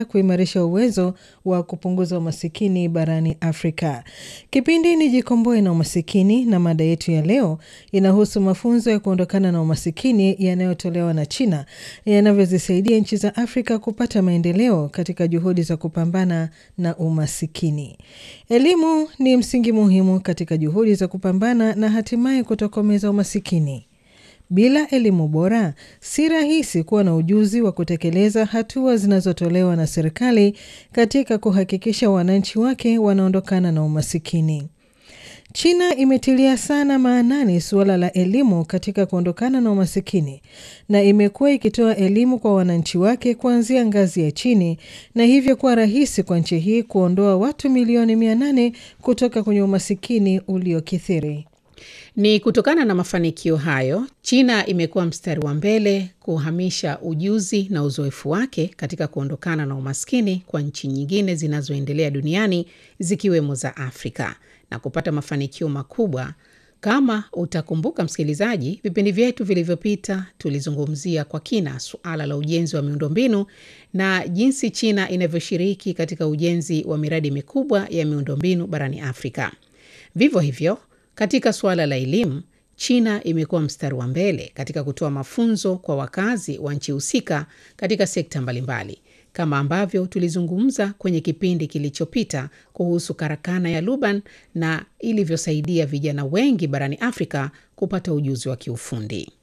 kuimarisha uwezo wa kupunguza umasikini barani Afrika. Kipindi ni Jikomboe na Umasikini, na mada yetu ya leo inahusu mafunzo ya kuondokana na umasikini yanayotolewa na China yanavyozisaidia nchi za Afrika kupata maendeleo katika juhudi za kupambana na umasikini. Elimu ni msingi muhimu katika juhudi za kupambana na hatimaye kutokomeza umasikini. Bila elimu bora, si rahisi kuwa na ujuzi wa kutekeleza hatua zinazotolewa na serikali katika kuhakikisha wananchi wake wanaondokana na umasikini. China imetilia sana maanani suala la elimu katika kuondokana na umasikini na imekuwa ikitoa elimu kwa wananchi wake kuanzia ngazi ya chini na hivyo kuwa rahisi kwa nchi hii kuondoa watu milioni mia nane kutoka kwenye umasikini uliokithiri. Ni kutokana na mafanikio hayo, China imekuwa mstari wa mbele kuhamisha ujuzi na uzoefu wake katika kuondokana na umaskini kwa nchi nyingine zinazoendelea duniani zikiwemo za Afrika na kupata mafanikio makubwa. Kama utakumbuka msikilizaji, vipindi vyetu vilivyopita tulizungumzia kwa kina suala la ujenzi wa miundombinu na jinsi China inavyoshiriki katika ujenzi wa miradi mikubwa ya miundombinu barani Afrika. Vivyo hivyo katika suala la elimu, China imekuwa mstari wa mbele katika kutoa mafunzo kwa wakazi wa nchi husika katika sekta mbalimbali, kama ambavyo tulizungumza kwenye kipindi kilichopita kuhusu karakana ya Luban na ilivyosaidia vijana wengi barani Afrika kupata ujuzi wa kiufundi.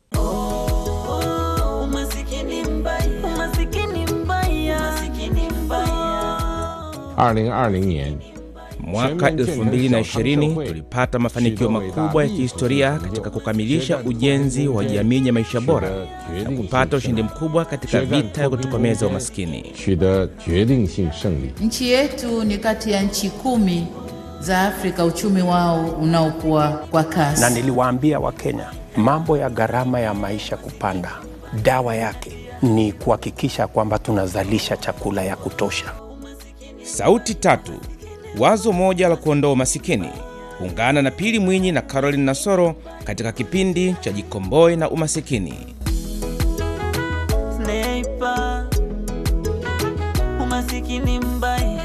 Mwaka 2020 tulipata mafanikio makubwa ya kihistoria katika kukamilisha ujenzi wa jamii ya maisha bora na kupata ushindi mkubwa katika vita ya kutokomeza umaskini. Nchi yetu ni kati ya nchi kumi za Afrika uchumi wao unaokuwa kwa kasi. Na niliwaambia Wakenya mambo ya gharama ya maisha kupanda, dawa yake ni kuhakikisha kwamba tunazalisha chakula ya kutosha. Sauti tatu Wazo moja la kuondoa umasikini. Ungana na Pili Mwinyi na Caroline Nasoro katika kipindi cha Jikomboe na Umasikini. Sniper, umasikini mbaya.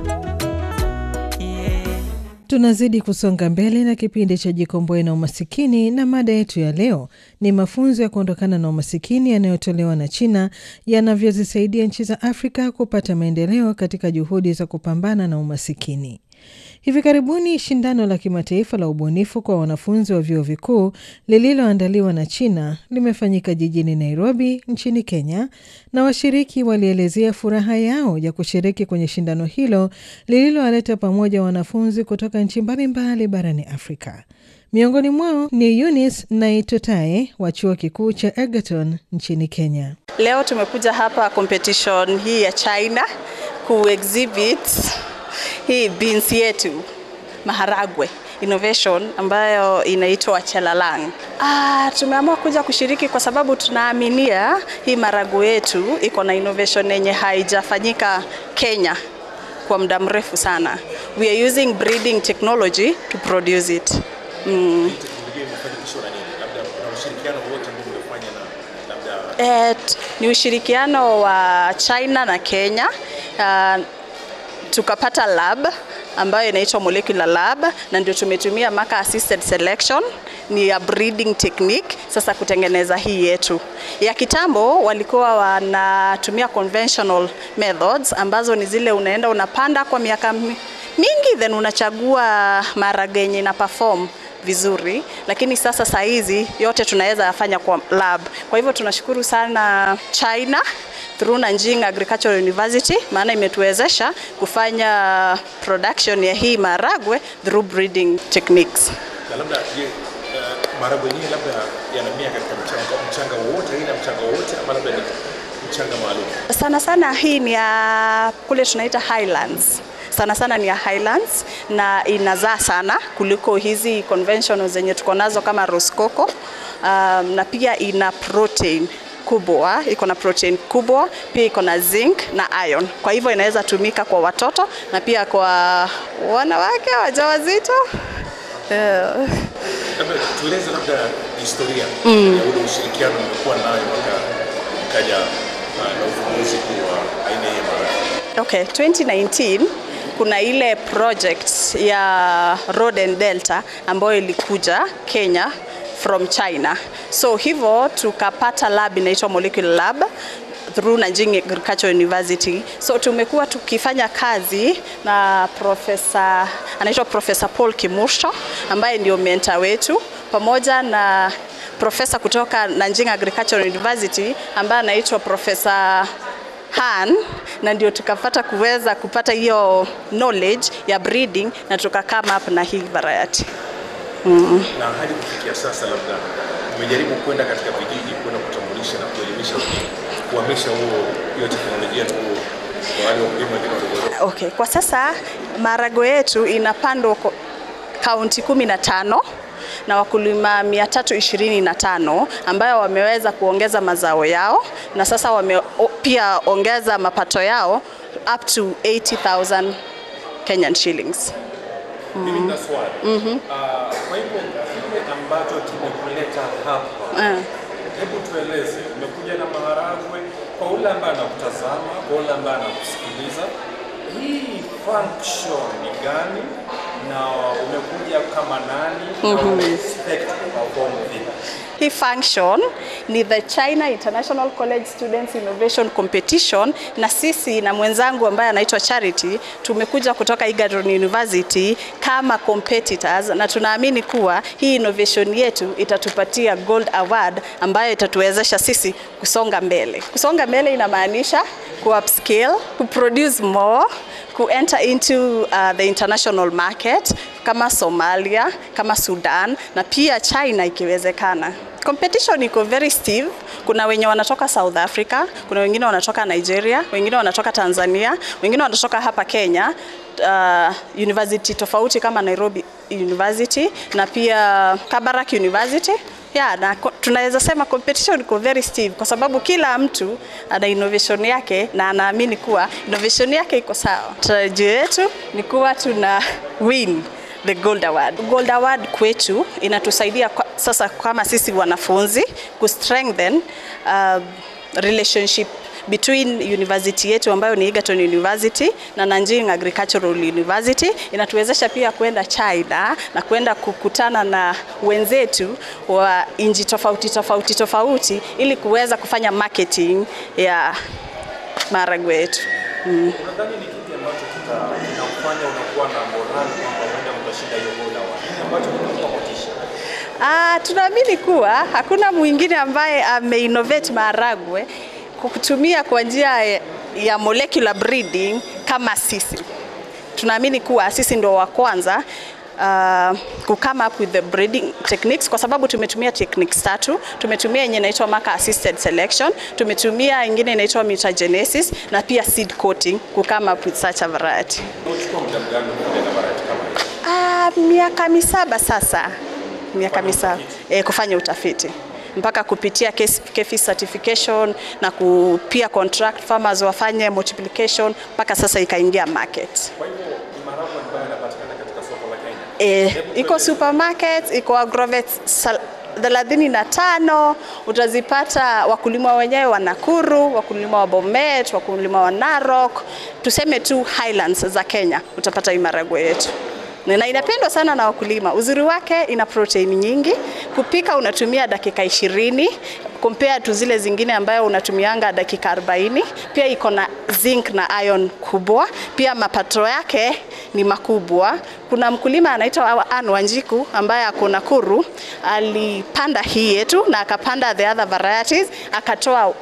Yeah. Tunazidi kusonga mbele na kipindi cha Jikomboe na Umasikini, na mada yetu ya leo ni mafunzo ya kuondokana na umasikini yanayotolewa na China yanavyozisaidia nchi za Afrika kupata maendeleo katika juhudi za kupambana na umasikini. Hivi karibuni shindano la kimataifa la ubunifu kwa wanafunzi wa vyuo vikuu lililoandaliwa na China limefanyika jijini Nairobi nchini Kenya, na washiriki walielezea furaha yao ya kushiriki kwenye shindano hilo lililowaleta pamoja wanafunzi kutoka nchi mbalimbali barani Afrika. Miongoni mwao ni Eunice Naitotae wa chuo kikuu cha Egerton nchini Kenya. Leo tumekuja hapa competition hii ya China ku exhibit hii beans yetu maharagwe innovation ambayo inaitwa chelalang. Ah, tumeamua kuja kushiriki kwa sababu tunaaminia hii maharagwe yetu iko na innovation yenye haijafanyika Kenya kwa muda mrefu sana. We are using breeding technology to produce it. Mm. Et, ni ushirikiano wa China na Kenya. Uh, tukapata lab ambayo inaitwa molecular lab na ndio tumetumia marker assisted selection ni ya breeding technique sasa kutengeneza hii yetu. Ya kitambo walikuwa wanatumia conventional methods ambazo ni zile unaenda unapanda kwa miaka mingi then unachagua maharage yenye ina perform vizuri, lakini sasa saa hizi yote tunaweza yafanya kwa lab. Kwa hivyo tunashukuru sana China through Nanjing Agricultural University, maana imetuwezesha kufanya production ya hii maharagwe through breeding techniques. Na labda je, uh, maharagwe yenyewe labda yanamea katika mchanga mchanga wowote, aina mchanga wowote ama labda ni mchanga maalum? Sana sana hii ni ya kule tunaita highlands sana sana ni ya Highlands na inazaa sana kuliko hizi conventional zenye tuko nazo kama Rosecoco. Um, na pia ina protein kubwa, iko na protein kubwa, pia iko na zinc na iron. Kwa hivyo inaweza tumika kwa watoto na pia kwa wanawake wajawazito. Yeah. Labda tueleze labda historia mm. ya ule ushirikiano umekuwa nayo mpaka ikaja uh, na uvumbuzi huu wa aina hii ya maharagwe. Okay, 2019 kuna ile project ya Road and Delta ambayo ilikuja Kenya from China. So hivyo tukapata lab inaitwa Molecular Lab through Nanjing Agricultural University. So tumekuwa tukifanya kazi na profesa anaitwa Profesa Paul Kimursho ambaye ndio mentor wetu pamoja na profesa kutoka Nanjing Agricultural University ambaye anaitwa Profesa Han na ndio tukapata kuweza kupata hiyo knowledge ya breeding na tuka come up na hii variety. Mm. Na hadi kufikia sasa, labda umejaribu kwenda katika vijiji kwenda kutambulisha na kuelimisha kuhamisha huo hiyo teknolojia tu kwa wale wakulima wengine wadogo? Okay, kwa sasa marago yetu inapandwa kaunti kumi na tano na wakulima 325 ambayo wameweza kuongeza mazao yao na sasa wame pia ongeza mapato yao up to 80,000 Kenyan shillings. Mimi nina swali. Mhm. Ah, Kwa hivyo kile ambacho kimekuleta hapa, Eh. hebu tueleze, umekuja na maharagwe kwa ule ambaye anakutazama, kwa ule ambaye anakusikiliza, hii function ni gani na umekuja kama nani na Mhm. ume expect kuperform vipi? Hii function ni the China International College Students Innovation Competition, na sisi na mwenzangu ambaye anaitwa Charity tumekuja kutoka Egerton University kama competitors, na tunaamini kuwa hii innovation yetu itatupatia gold award ambayo itatuwezesha sisi kusonga mbele. Kusonga mbele inamaanisha ku upscale, ku produce more, ku enter into uh, the international market kama Somalia, kama Sudan na pia China ikiwezekana. Competition iko very stiff. Kuna wenye wanatoka South Africa, kuna wengine wanatoka Nigeria, wengine wanatoka Tanzania, wengine wanatoka hapa Kenya, uh, university tofauti kama Nairobi University na pia Kabarak University. Yeah, na ko- tunaweza sema competition iko very stiff kwa sababu kila mtu ana innovation yake na anaamini kuwa innovation yake iko sawa. Tarajio yetu ni kuwa tuna win the gold award. Gold award kwetu inatusaidia kwa, sasa kama sisi wanafunzi ku strengthen uh, relationship between university yetu ambayo ni Egerton University na Nanjing Agricultural University. Inatuwezesha pia kwenda China na kwenda kukutana na wenzetu wa nchi tofauti tofauti tofauti ili kuweza kufanya marketing ya maharagwe yetu. Mm. Unadhani ni kipi ambacho kita- kinakufanya unakuwa na morali kwamba huenda mtashinda hiyo gold award? Nini ambacho kinakupa motisha? Ah, tunaamini kuwa hakuna mwingine ambaye ameinnovate maharagwe kwa kutumia kwa njia ya- ya molecular breeding kama sisi. Tunaamini kuwa sisi ndio wa kwanza uh, ku come up with the breeding techniques kwa sababu tumetumia techniques tatu. Tumetumia yenye inaitwa marker assisted selection, tumetumia ingine inaitwa mutagenesis na pia seed coating ku come up with such a variety. Unachukua muda gani kuja na variety kama hiyo? Ah, miaka misaba sasa, miaka misaba e, kufanya utafiti mpaka kupitia KES- KEFI certification na ku, pia contract farmers wafanye multiplication mpaka sasa ikaingia market. Kwa hivyo ni maharagwe ambayo yanapatikana katika soko la Kenya. E, iko supermarket, iko agrovet sal- thelathini na tano utazipata wakulima wenyewe wa Nakuru, wakulima wa Bomet, wakulima wa Narok, tuseme tu highlands za Kenya, utapata hii maharagwe yetu na inapendwa sana na wakulima. Uzuri wake ina protein nyingi, kupika unatumia dakika ishirini compare tu zile zingine ambayo unatumianga dakika 40. Pia iko na zinc na iron kubwa, pia mapato yake ni makubwa. Kuna mkulima anaitwa Anne Wanjiku ambaye ako Nakuru, alipanda hii yetu na akapanda the other varieties, akatoa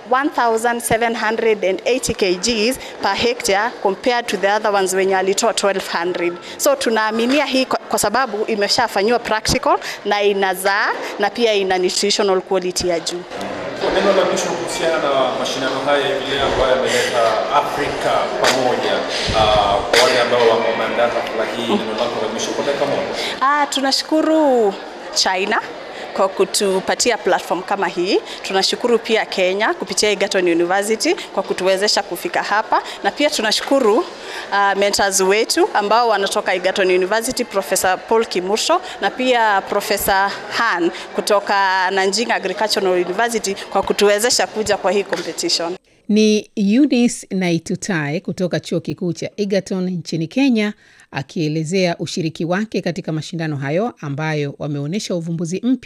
1780 kgs per hectare compared to the other ones wenye alitoa 1200. So tunaaminia hii kwa, kwa sababu imeshafanyiwa practical na inazaa na pia ina nutritional quality ya juu. Kwa neno la mwisho kuhusiana na mashindano haya hivi leo ambayo yameleta Afrika pamoja, ah, kwa wale ambao wameandaa hafla hii, neno lako la mwisho kwa dakika moja. Ah, tunashukuru China kwa kutupatia platform kama hii. Tunashukuru pia Kenya kupitia Egerton University kwa kutuwezesha kufika hapa, na pia tunashukuru uh, mentors wetu ambao wanatoka Egerton University, Professor Paul Kimursho na pia Professor Han kutoka Nanjing Agricultural University kwa kutuwezesha kuja kwa hii competition. Ni Eunice Naitutai kutoka chuo kikuu cha Egerton nchini Kenya, akielezea ushiriki wake katika mashindano hayo ambayo wameonyesha uvumbuzi mpya